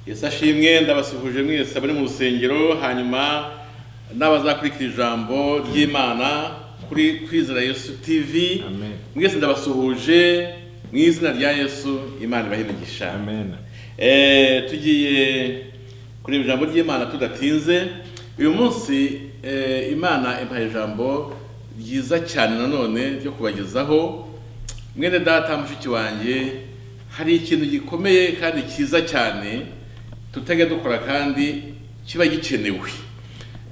yesu ashimwe ndabasuhuje mwese abari mu rusengero hanyuma n'abazakurikira ijambo ry'imana kuri kwizera yesu tv Amen. mwese ndabasuhuje mu izina rya yesu imana ibahe imigisha Amen. Eh, tugiye kureba ijambo ry'imana tudatinze uyu munsi eh, imana impaye ijambo ryiza cyane nanone ryo kubagezaho mwene data mushiki wanjye hari ikintu gikomeye kandi cyiza cyane tutajya dukora kandi kiba gikenewe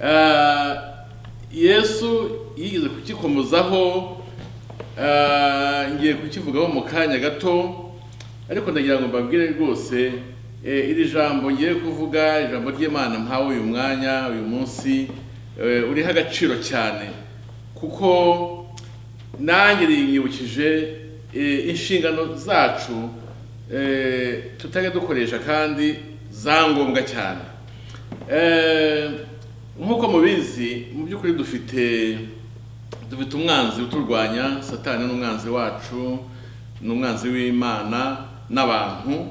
Ah, yesu yigeze kukikomozaho Ah, ngiye kukivugaho mu kanya gato ariko ndagira ngo mbabwire rwose eh, iri jambo ngiye kuvuga ijambo ry'imana mpawe uyu mwanya uyu munsi eh, uriho agaciro cyane kuko nanjye rinyibukije eh, inshingano zacu eh, tutajya dukoresha kandi za ngombwa cyane Eh, nk'uko mubizi mu by'ukuri dufite dufite umwanzi uturwanya satani n'umwanzi wacu n'umwanzi w'imana n'abantu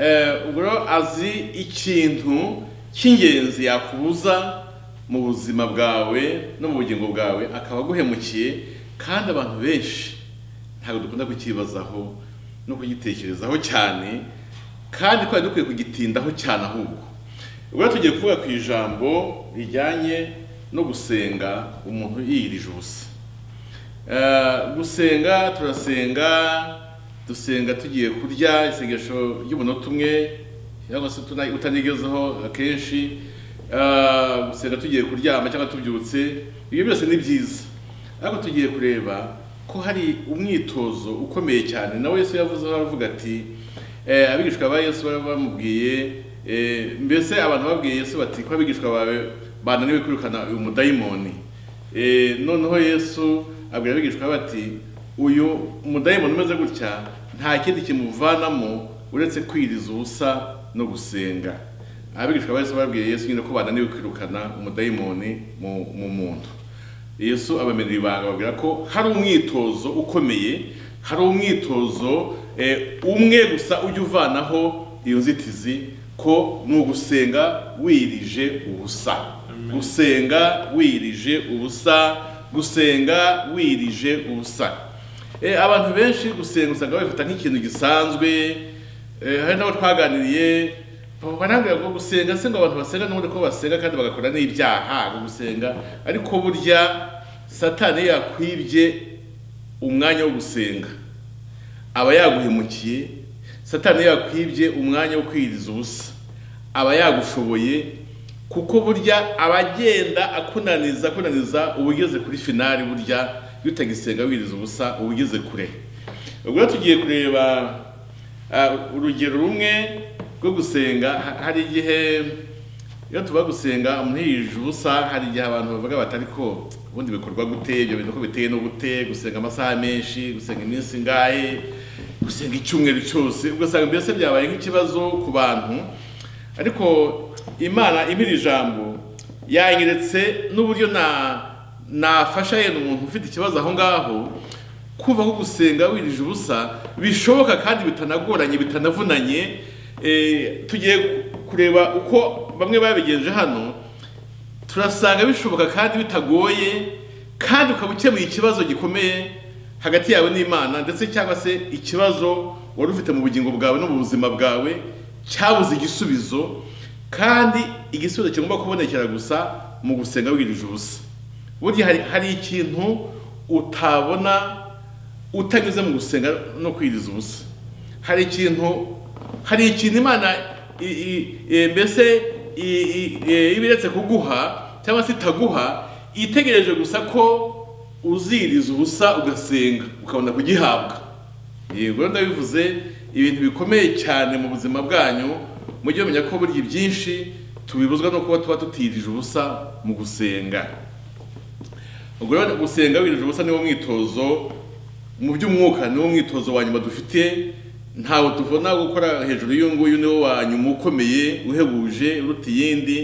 Eh, ubwo rero azi ikintu cy'ingenzi yakubuza mu buzima bwawe no mu bugingo bwawe akaba aguhemukiye kandi abantu benshi ntabwo dukunda kukibazaho no kugitekerezaho cyane kandi twari dukwiye kugitindaho cyane ahubwo ubwo rero tugiye kuvuga ku ijambo rijyanye no gusenga umuntu yiyirije ubusa Eh, gusenga turasenga dusenga tugiye kurya isengesho ry'umunota umwe cyangwa se utuna- utanigezeho akenshi Eh, gusenga tugiye kuryama cyangwa tubyutse ibyo byose ni byiza ariko tugiye kureba ko hari umwitozo ukomeye cyane nawe yesu yavuze aravuga ati eh, abigishwa ba yesu bari bamubwiye eh, mbese abantu babwiye yesu bati ko abigishwa bawe bananiwe kwirukana uyu mudayimoni Eh, noneho yesu abwira abigishwa be ati uyu mudayimoni umeze gutya nta kindi kimuvanamo uretse kwiriza ubusa no gusenga abigishwa bahise babwira yesu nyine ko bananiwe kwirukana umudayimoni mu mu muntu yesu abamenera ibanga babwira ko hari umwitozo ukomeye hari umwitozo eh, umwe gusa ujya uvanaho iyo nzitizi ko ni ugusenga wirije ubusa gusenga wirije ubusa gusenga wirije ubusa Eh, abantu benshi gusenga usanga babifata nk'ikintu gisanzwe eh, hari n'abo twaganiriye barambwira ngo gusenga se ngo abantu basenga n'ubundi ko basenga kandi bagakora n'ibyaha ngo gusenga ariko burya satani yakwibye umwanya wo gusenga aba yaguhemukiye satani yakwibye umwanya wo kwiriza ubusa aba yagushoboye kuko burya aba agenda akunaniza akunaniza uba ugeze kuri finari burya iyo utagisenga wiriza ubusa uba ugeze kure ubwo rero tugiye kureba ah, urugero rumwe rwo gusenga ha- hari igihe iyo tuba gusenga umuntu yirije ubusa hari igihe abantu bavuga bati ariko ubundi bikorwa gute ibyo bintu ko biteye no gute gusenga amasaha menshi gusenga iminsi ingahe gusenga icyumweru cyose ugasanga mbese byabaye nk'ikibazo ku bantu ariko imana impira ijambo yanyeretse n'uburyo na nafasha yenda umuntu ufite ikibazo aho ngaho kuva ko gusenga wirije ubusa bishoboka kandi bitanagoranye bitanavunanye Eh, tugiye kureba uko bamwe babigenje hano turasanga bishoboka kandi bitagoye kandi ukaba ukemuye ikibazo gikomeye hagati yawe n'imana ndetse cyangwa se ikibazo wari ufite mu bugingo bwawe no mu buzima bwawe cyabuze igisubizo kandi igisubizo kigomba kubonekera gusa mu gusenga wirije ubusa burya hari, hari ikintu utabona utanyuze mu gusenga no kwiriza ubusa hari ikintu hari ikintu imana i- i- i- mbese i- i- i- ibiretse kuguha cyangwa se itaguha itegereje gusa ko uziriza ubusa ugasenga ukabona kugihabwa yego ndabivuze ibintu bikomeye cyane mu buzima bwanyu mujye mumenya ko burya ibyinshi tubibuzwa no kuba tuba tutirije ubusa mu gusenga ubwo rero gusenga wirije ubusa niwo mwitozo mu by'umwuka niwo mwitozo wa nyuma dufite ntawe tuvona gukora hejuru y'uyu nguyu niwo wa nyuma ukomeye uhebuje uruta iyindi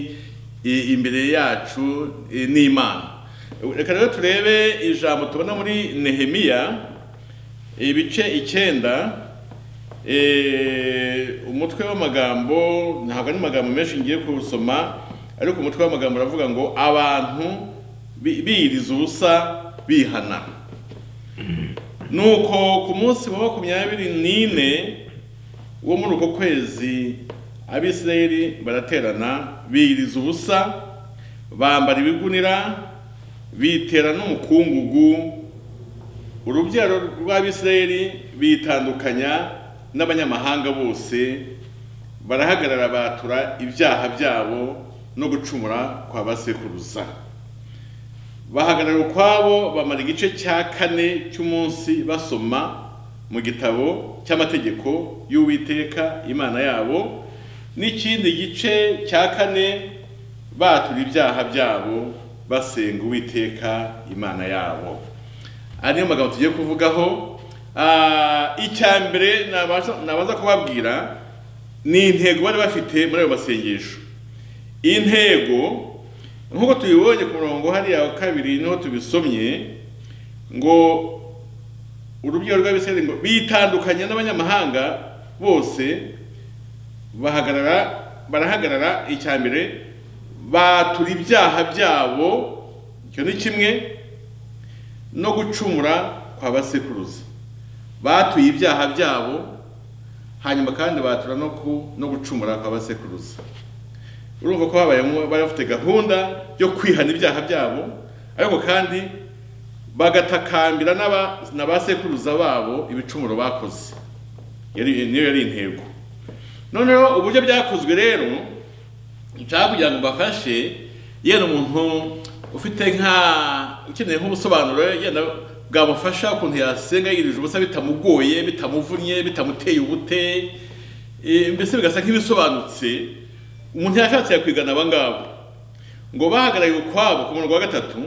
i- imbere yacu i- n'imana reka rero turebe ijambo tubona muri nehemiya ibice icyenda Eh, umutwe w'amagambo ntabwo ari amagambo menshi ngiye kuwusoma ariko umutwe w'amagambo uravuga ngo abantu bi- biyiriza ubusa bihana nuko ku munsi wa makumyabiri n'ine wo muri uko kwezi abisirayeli baraterana biyiriza ubusa bambara ibigunira bitera n'umukungugu urubyaro rw'abisirayeli bitandukanya n'abanyamahanga bose barahagarara batura ibyaha byabo no gucumura kwa basekuruza bahagarara ukwabo bamara igice cya kane cy'umunsi basoma mu gitabo cy'amategeko y'uwiteka imana yabo n'ikindi gice cya kane batura ibyaha byabo basenga uwiteka imana yabo aya niyo magambo tugiye kuvugaho Ah, icya mbere nabaza nabaza kubabwira ni intego bari bafite muri ayo masengesho intego nk'uko tubibonye ku murongo hariya wa kabiri niho tubisomye ngo urubyaro rw'abisirayeli ngo bitandukanye n'abanyamahanga bose bahagarara barahagarara icya mbere batura ibyaha byabo icyo ni kimwe no gucumura kwa basekuruza batuye ibyaha byabo hanyuma kandi batura no ku no gucumura kwa basekuruza urumva ko habayemo bari bafite gahunda yo kwihana ibyaha byabo ariko kandi bagatakambira n'aba na ba sekuruza babo ibicumuro bakoze Yari- niyo yari intego noneho uburyo byakozwe rero nshaka kugira ngo mbafashe yenda umuntu ufite nka ukeneye nk'ubusobanuro yenda bwamufasha ukuntu yasenga yirije ubusa bitamugoye bitamuvunnye bitamuteye ubute eh, mbese bigasa nk'ibisobanutse umuntu yashatse yakwigana aba ngabo ngo bahagarariye ukwabo ku murongo wa gatatu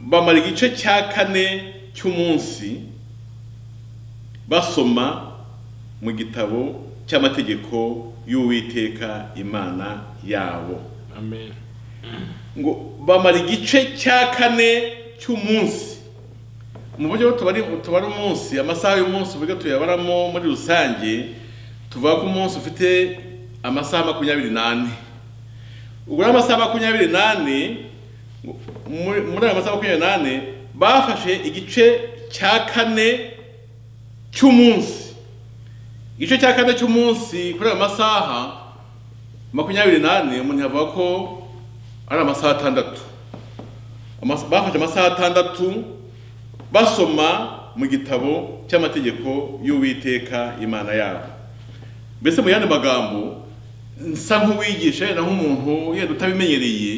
bamara igice cya kane cy'umunsi basoma mu gitabo cy'amategeko y'uwiteka imana yabo amen ngo bamara igice cya kane cy'umunsi mu buryo tubari tubara umunsi amasaha y'umunsi uburyo tuyabaramo muri rusange tuvuga ko umunsi ufite amasaha makumyabiri n'ane ubwo rero amasaha makumyabiri n'ane ngo- muri muri ayo masaha makumyabiri n'ane bafashe igice cya kane cy'umunsi igice cya kane cy'umunsi kuri ayo masaha makumyabiri n'ane umuntu yavuga ko ari amasaha atandatu Amas- bafashe amasaha atandatu basoma mu gitabo cy'amategeko y'uwiteka imana yabo mbese mu yandi magambo nsa nk'uwigisha yenda nk'umuntu yenda utabimenyereye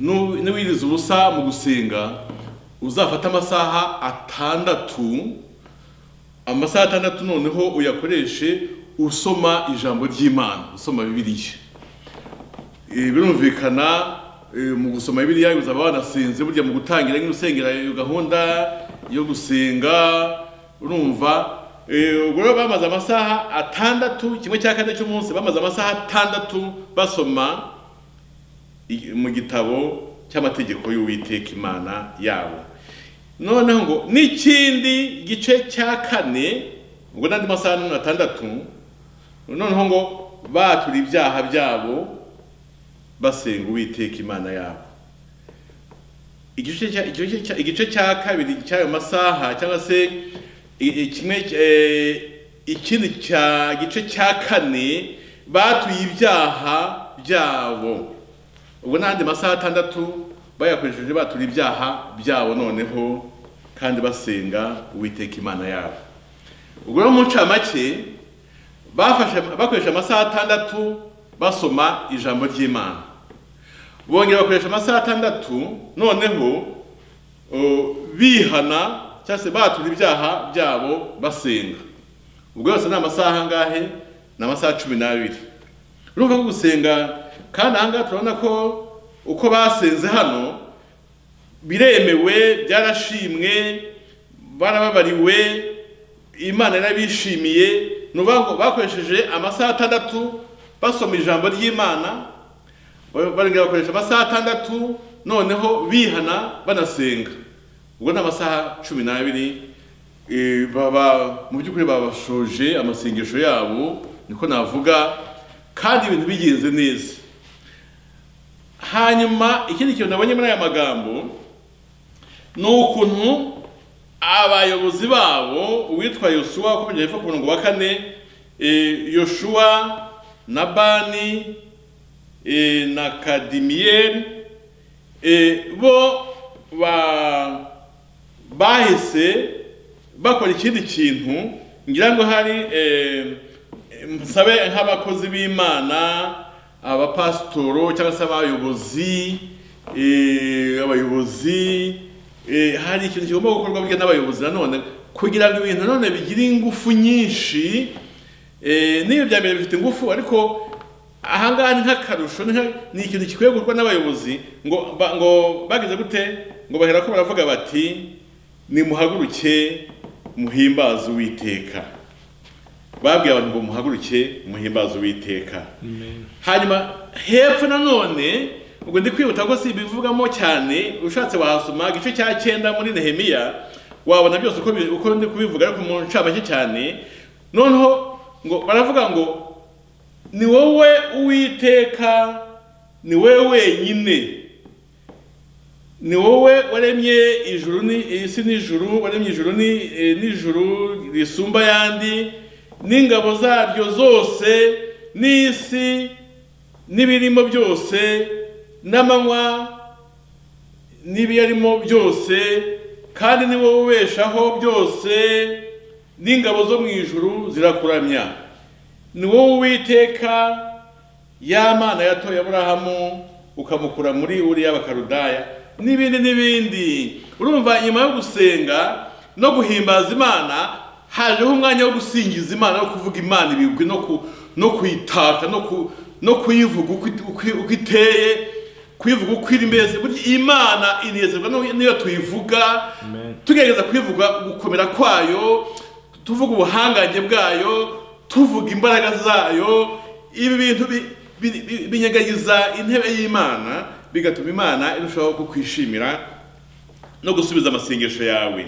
nu- n'uwiriza ubusa mu gusenga uzafata amasaha atandatu amasaha atandatu noneho uyakoreshe usoma ijambo ry'imana usoma bibiliya Eh, birumvikana eh, mu gusoma bibiliya uzaba wanasenze burya mu gutangira nk'usengera iyo gahunda yo gusenga urumva Eh, ubwo rero bamaze amasaha atandatu kimwe cya kane cy'umunsi bamaze amasaha atandatu basoma i- mu gitabo cy'amategeko y'uwiteka imana yabo noneho ngo n'ikindi gice cya kane ubwo n'andi masaha ni atandatu noneho ngo batura ibyaha byabo basenga uwiteka imana yabo igice cya- igice cya- igice cya kabiri cy'ayo masaha cyangwa se i- i- kimwe eh, ikindi cya gice cya kane batuye ibyaha byabo ubwo n'andi masaha atandatu bayakoresheje batura ibyaha byabo noneho kandi basenga uwiteka imana yabo ubwo rero mu ncamake bafashe bakoresha amasaha atandatu basoma ijambo ry'imana bongera bakoresha amasaha atandatu noneho uh, bihana cyangwa se batura ibyaha byabo basenga ubwo yose ni amasaha angahe ni amasaha cumi n'abiri urumva ko gusenga kandi ahangaha turabona ko uko basenze hano biremewe byarashimwe barababariwe imana yarabishimiye ni ukuvuga ngo bakoresheje amasaha atandatu basoma ijambo ry'imana barongera bakoresha amasaha atandatu noneho bihana banasenga ubwo ni amasaha cumi n'abiri eh, baba mu by'ukuri babashoje amasengesho yabo niko navuga kandi ibintu bigenze neza hanyuma ikindi kintu nabonye muri aya magambo ni ukuntu abayobozi babo uwitwa yosuwa uko bigenda ku murongo wa kane eh, yoshuwa na bani eh, na kadimiyeri eh, bo ba bahise bakora ikindi kintu ngira ngo hari eh, nsabe nk'abakozi b'imana abapasitoro cyangwa se abayobozi eh, abayobozi eh, hari ikintu kigomba gukorwa burya n'abayobozi nanone kugira ngo ibintu nanone bigire ingufu nyinshi eh, n'iyo bya mbere bifite ingufu ariko ahangaha ni nk'akarusho ni nka- ni ikintu gikwiye gukorwa n'abayobozi ngo ba- ngo bagize gute ngo bahera ko baravuga bati nimuhaguruke muhimbaze uwiteka babwiye abantu ngo muhaguruke muhimbaze uwiteka hanyuma hepfo nanone ubwo ndi kwihuta ko si ibivugamo cyane ushatse wahasoma igice cya cyenda muri nehemiya wabona byose uko, bi- uko ndi kubivuga ariko mu ncamake cyane noneho ngo baravuga ngo ni wowe uwiteka ni wowe wenyine ni wowe waremye ijuru ni isi n'ijuru waremye ijuru ni eh, n'ijuru risumba ayandi n'ingabo zaryo zose n'isi n'ibirimo byose n'amanywa n'ibiyarimo byose kandi ni wowe ubeshaho byose n'ingabo zo mu ijuru zirakuramya ni wowe uwiteka ya mana yatoye aburahamu ukamukura muri uriya bakarudaya n'ibindi n'ibindi urumva nyuma yo gusenga no guhimbaza imana hajeho umwanya wo gusingiza imana no kuvuga imana ibigwi no ku no kuyitaka no ku no kuyivuga uko it- uko- uko iteye kuyivuga uko iri mbese burya imana inezerwa no- n'iyo tuyivuga Amen. tugerageza kuyivuga gukomera kwayo tuvuga ubuhangange bwayo tuvuga imbaraga zayo ibi bintu bi- bi- bi- binyangagiza intebe y'imana bigatuma imana irushaho kukwishimira no gusubiza amasengesho yawe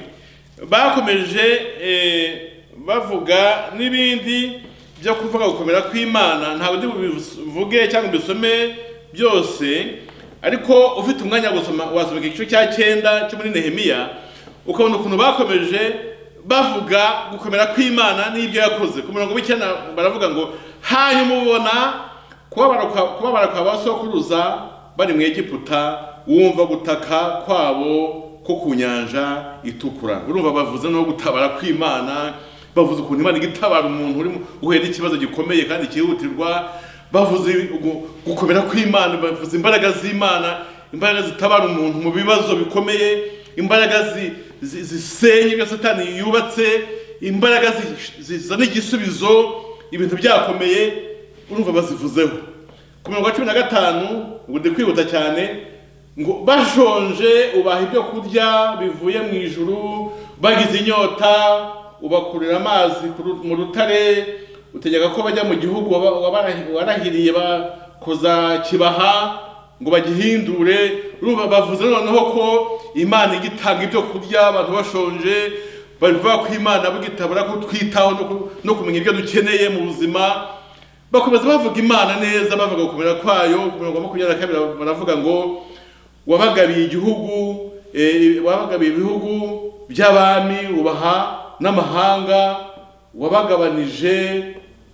bakomeje eh, bavuga n'ibindi byo kuvuga gukomera kw'imana ntabwo ndi bubivuge cyangwa mbisome byose ariko ufite umwanya wo gusoma wasoma igice cya cyenda cyo muri nehemiya ukabona ukuntu bakomeje bavuga gukomera kw'imana n'ibyo yakoze ku murongo w'icyenda baravuga ngo hanyuma ubona kubabara kwa- kubabara kwa ba sokuruza bari mu egiputa wumva gutaka kwabo ko ku nyanja itukura urumva bavuze no gutabara kw'imana bavuze ukuntu imana igitabara umuntu uri mu- uhuye n'ikibazo gikomeye kandi cyihutirwa bavuze gu- gukomera kw'imana bavuze imbaraga z'imana imbaraga zitabara umuntu mu bibazo bikomeye imbaraga zi- zi- zisenya ibyo satani yubatse imbaraga zi- zizana igisubizo ibintu byakomeye urumva bazivuzeho ku mirongo cumi na gatanu ubu ndi kwihuta cyane ngo bashonje ubaha ibyo kurya bivuye mu ijuru bagize inyota ubakurira amazi ku ru- mu rutare utegeka ko bajya mu gihugu waba- wabara- warahiriye bakoza kibaha ngo bagihindure urumva bavuze noneho ko imana ijya itanga ibyo kurya abantu bashonje bavuga ko imana bugitabura kutwitaho no ku- no kumenya ibyo dukeneye mu buzima bakomeza bavuga imana neza bavuga gukomera kwayo ku mirongo ya makumyabiri na kabiri baravuga ngo wabagabiye igihugu eh, wabagabiye ibihugu by'abami ubaha n'amahanga wabagabanije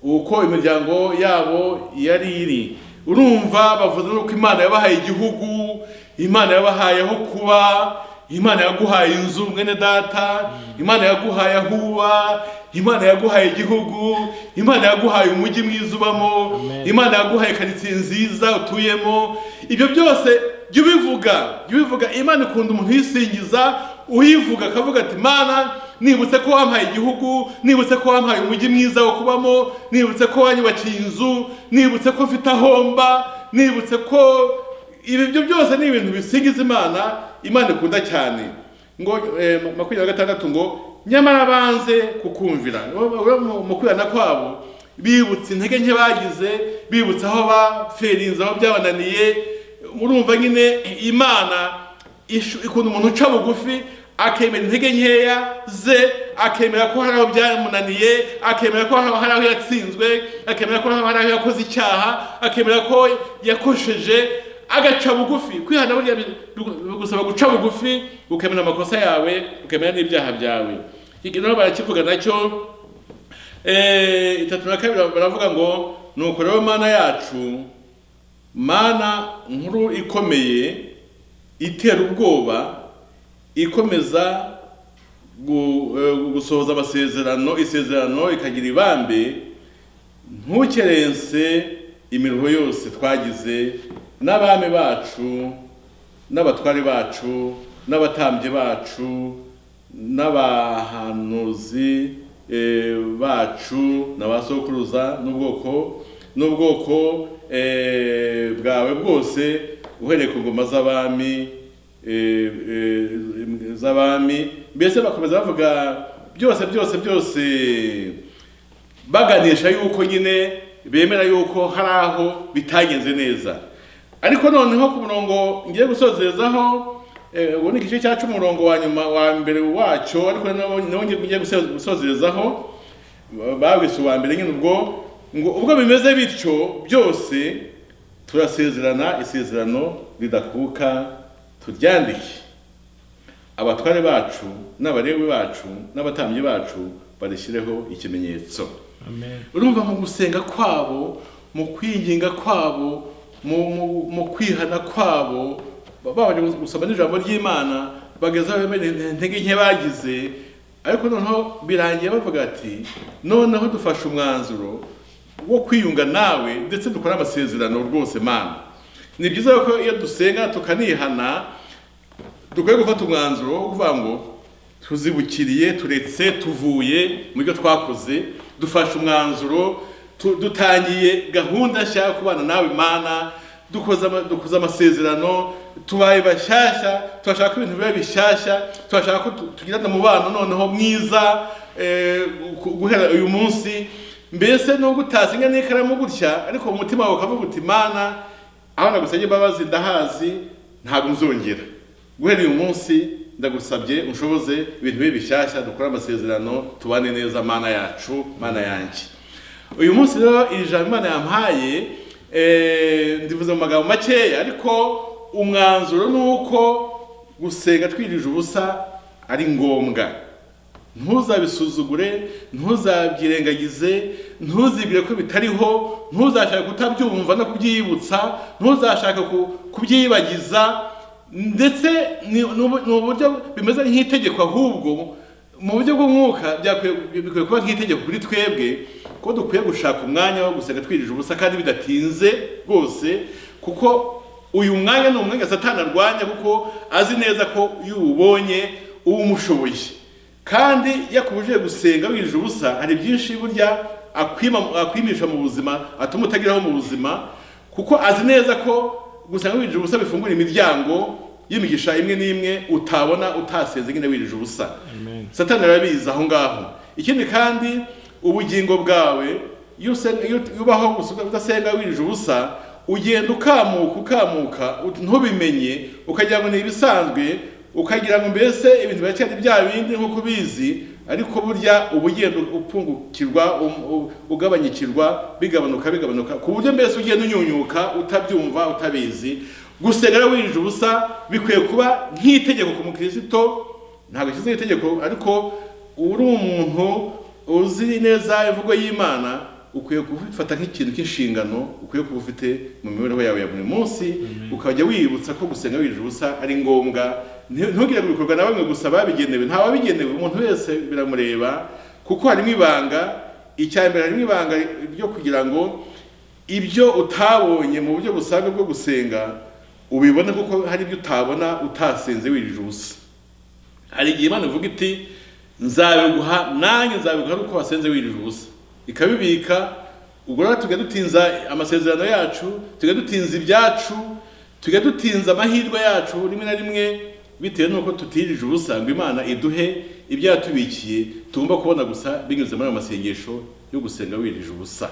uko imiryango yabo yari iri urumva bavuze nuko imana yabahaye igihugu imana yabahaye aho kuba imana yaguhaye inzu mwene data imana yaguhaye aho uba imana yaguhaye igihugu imana yaguhaye umujyi mwiza ubamo Amen. imana yaguhaye karitsiye nziza utuyemo ibyo byose jya ubivuga jya ubivuga imana ikunda umuntu uyisingiza uyivuga akavuga ati mana nibutse ko wampaye igihugu nibutse ko wampaye umujyi mwiza wo kubamo nibutse ko wanyubakiye inzu nibutse ko mfite aho mba nibutse ko ibi byo byose ni ibintu bisingiza imana imana ikunda cyane ngo eh, makumyabiri na gatandatu ngo nyamara banze kukumvira Abo mu- mu kwihana kwabo bibutse intege nke bagize bibutse aho bapferinze aho byabananiye murumva nyine imana ishu- ikunda umuntu uca bugufi akemera intege nkeya ze akemera ko hari aho byamunaniye akemera ko hari aho yatsinzwe akemera ko hari aho yakoze icyaha akemera ko yakosheje agaca bugufi kwihana burya bigusaba guca bugufi ukemera amakosa yawe ukemera n'ibyaha byawe iki nabo barakivuga nacyo itatu na kabiri baravuga ngo ni uko rero mana yacu mana nkuru ikomeye itera ubwoba ikomeza gusohoza amasezerano isezerano ikagira ibambe ntukerense imiruho yose twagize n'abami bacu n'abatware bacu n'abatambyi bacu n'abahanuzi bacu na ba sokuruza n'ubwoko n'ubwoko bwawe bwose uhereye ku ngoma z'abami z'abami mbese bakomeza bavuga byose byose byose baganisha yuko nyine bemera yuko hari aho bitagenze neza ariko noneho ku murongo ngiye gusozerezaho ubu ni igice cyacu umurongo wa nyuma wa mbere wacyo ariko nawo ngiye gusozerezaho bawise uwa mbere nyine ubwo ngo ubwo bimeze bityo byose turasezerana isezerano ridakuka turyandike abatware bacu n'abarewe bacu n'abatambyi bacu barishyireho ikimenyetso urumva mu gusenga kwabo mu kwinginga kwabo mu kwihana kwabo babanje gusoma n'ijambo ry'imana bageza intege nke bagize ariko noneho birangiye bavuga ati noneho dufashe umwanzuro wo kwiyunga nawe ndetse dukora amasezerano rwose mana ni byiza ko iyo dusenga tukanihana dukwiye gufata umwanzuro wo kuvuga ngo tuzibukiriye turetse tuvuye mu byo twakoze dufashe umwanzuro dutangiye gahunda nshya yo kubana nawe mana dukoze amasezerano tubaye bashyashya turashaka ko ibintu biba bishyashya turashaka ko tugirana umubano noneho mwiza guhera uyu munsi mbese nubwo utazinga n'ikaramu gutya ariko umutima wawe ukavuga uti mana aho nagusabye imbabazi ndahazi ntabwo nzongera guhera uyu munsi ndagusabye unshoboze ibintu bibe bishyashya dukore amasezerano tubane neza mana yacu mana yanjye uyu munsi rero iri jambo imana yampaye ndivuze mu magambo makeya ariko umwanzuro ni uko gusenga twirije ubusa ari ngombwa ntuzabisuzugure ntuzabyirengagize ntuzibwire ko bitariho ntuzashake kutabyumva no kubyiyibutsa ntuzashake kubyiyibagiza ndetse ni uburyo bimeze nk'itegeko ahubwo mu buryo bw'umwuka bikwiye kuba nk'itegeko kuri twebwe ko dukwiye gushaka umwanya wo gusenga twirije ubusa kandi bidatinze rwose kuko uyu mwanya ni umwanya satani arwanya kuko azi neza ko iyo uwubonye uba umushoboye kandi yakubujije gusenga wirije ubusa hari byinshi burya akwimisha mu buzima atuma utageraho mu buzima kuko azi neza ko gusenga wirije ubusa bifungura imiryango y'imigisha imwe n'imwe utabona utasenze nyine wirije ubusa satani arabizi aho ngaho ikindi kandi ubugingo bwawe iyo ubaho udasenga wirije ubusa ugenda ukamuka ukamuka ntubimenye ukagira ngo ni ibisanzwe ukagira ngo mbese ibintu biracyari bya bindi nk'uko ubizi ariko burya uba ugenda upfungukirwa ugabanyikirwa bigabanuka bigabanuka ku buryo mbese ugenda unyunyuka utabyumva utabizi gusenga wirije ubusa bikwiye kuba nk'itegeko ku mukirisito ntabwo ashyizeho itegeko ariko uri umuntu uzi neza imvugo y'imana ukwiye kubifata nk'ikintu cy'inshingano ukwiye kuba ufite mu mibereho yawe ya buri munsi ukajya wibutsa ko gusenga wirije ubusa ari ngombwa ntugire ngo bikorwa na bamwe gusa babigenewe nta wabigenewe umuntu wese biramureba kuko harimo ibanga icya mbere harimo ibanga ryo kugira ngo ibyo utabonye mu buryo busanzwe bwo gusenga ubibone kuko hari ibyo utabona utasenze wirije ubusa hari igihe imana ivuga iti nzabiguha nanjye nzabiguha ari uko wasenze wirije ubusa ikabibika ubwo rero tujya dutinza amasezerano yacu tujya dutinza ibyacu tujya dutinza amahirwe yacu rimwe na rimwe bitewe n'uko tutirije ubusa ngo imana iduhe ibyo yatubikiye tugomba kubona gusa binyuze muri ayo masengesho yo gusenga wirije ubusa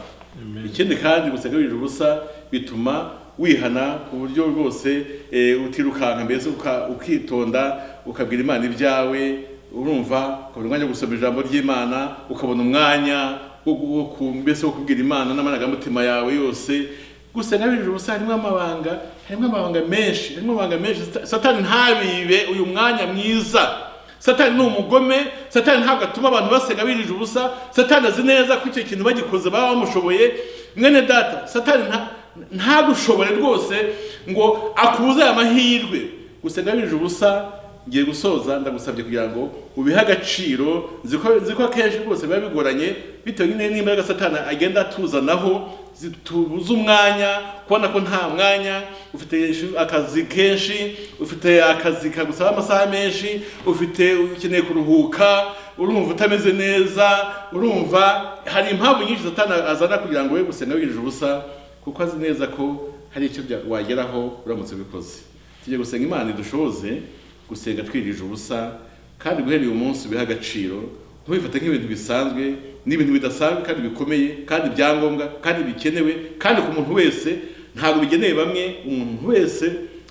ikindi kandi gusenga wirije ubusa bituma wihana ku buryo rwose eh, utirukanka mbese uka- ukitonda ukabwira imana ibyawe urumva ukabona umwanya wo gusoma ijambo ry'imana ukabona umwanya wo gu- wo ku- mbese wo kubwira imana n'amarangamutima yawe yose gusa nabijije ubusa harimo amabanga harimo amabanga menshi harimo amabanga menshi Sata- satani ntabibe uyu mwanya mwiza satani ni umugome satani ntabwo atuma abantu basenga birije ubusa satani azi neza ko icyo kintu bagikoze baba bamushoboye mwene data satani nta- ntagushobore rwose ngo akuze aya mahirwe gusenga birije ubusa ngiye gusoza ndagusabye kugira ngo ubihe agaciro nzi ko nzi ko akenshi rwose biba bigoranye bitewe nyine n'imbaraga satani agenda atuzanaho zitubuza umwanya kubona ko nta mwanya ufite ishi- akazi kenshi ufite akazi kagusaba amasaha menshi ufite ukeneye kuruhuka urumva utameze neza urumva hari impamvu nyinshi satani azana kugira ngo we gusenga wirije ubusa kuko azi neza ko hari icyo bya- wageraho uramutse ubikoze tujye gusenga imana idushoboze gusenga twirije ubusa kandi guhera uyu munsi ubihe agaciro ntubifate nk'ibintu bisanzwe n'ibintu bidasanzwe kandi bikomeye kandi byangombwa kandi bikenewe kandi ku muntu wese ntabwo bigeneye bamwe umuntu wese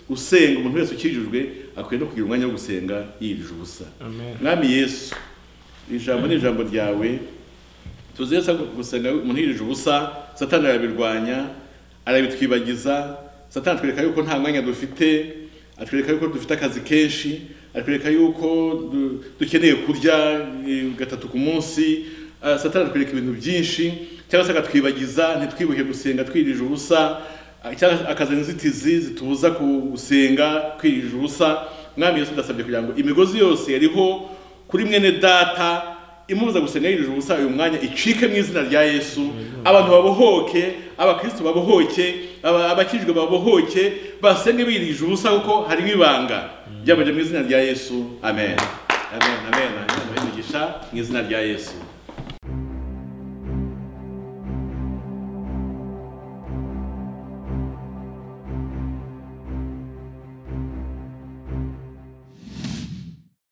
usenga umuntu wese ukijijwe akwiye no kugira umwanya wo gusenga yirije ubusa Amen. mwami yesu ijambo ni ijambo ryawe tuzi neza ko gusenga umuntu yirije ubusa satani arabirwanya arabitwibagiza satani atwereka yuko nta mwanya dufite atwereka yuko dufite akazi kenshi atwereka yuko du- dukeneye kurya eh, gatatu ku munsi Ah, satani atwereka ibintu byinshi cyangwa se akatwibagiza ntitwibuke gusenga twirije ubusa Ah, cyangwa akazi inzitizi zitubuza gusenga twirije ubusa mwami yesu ndasabye kugira ngo imigozi yose yariho kuri mwene data imubuza gusenga yirije ubusa uyu mwanya icike mu izina rya yesu abantu babohoke abakristo babohoke aba- abakijwe babohoke basenge birije ubusa kuko harimo ibanga ryabanje mu izina rya yesu amen amen amen amen imigisha mu izina rya yesu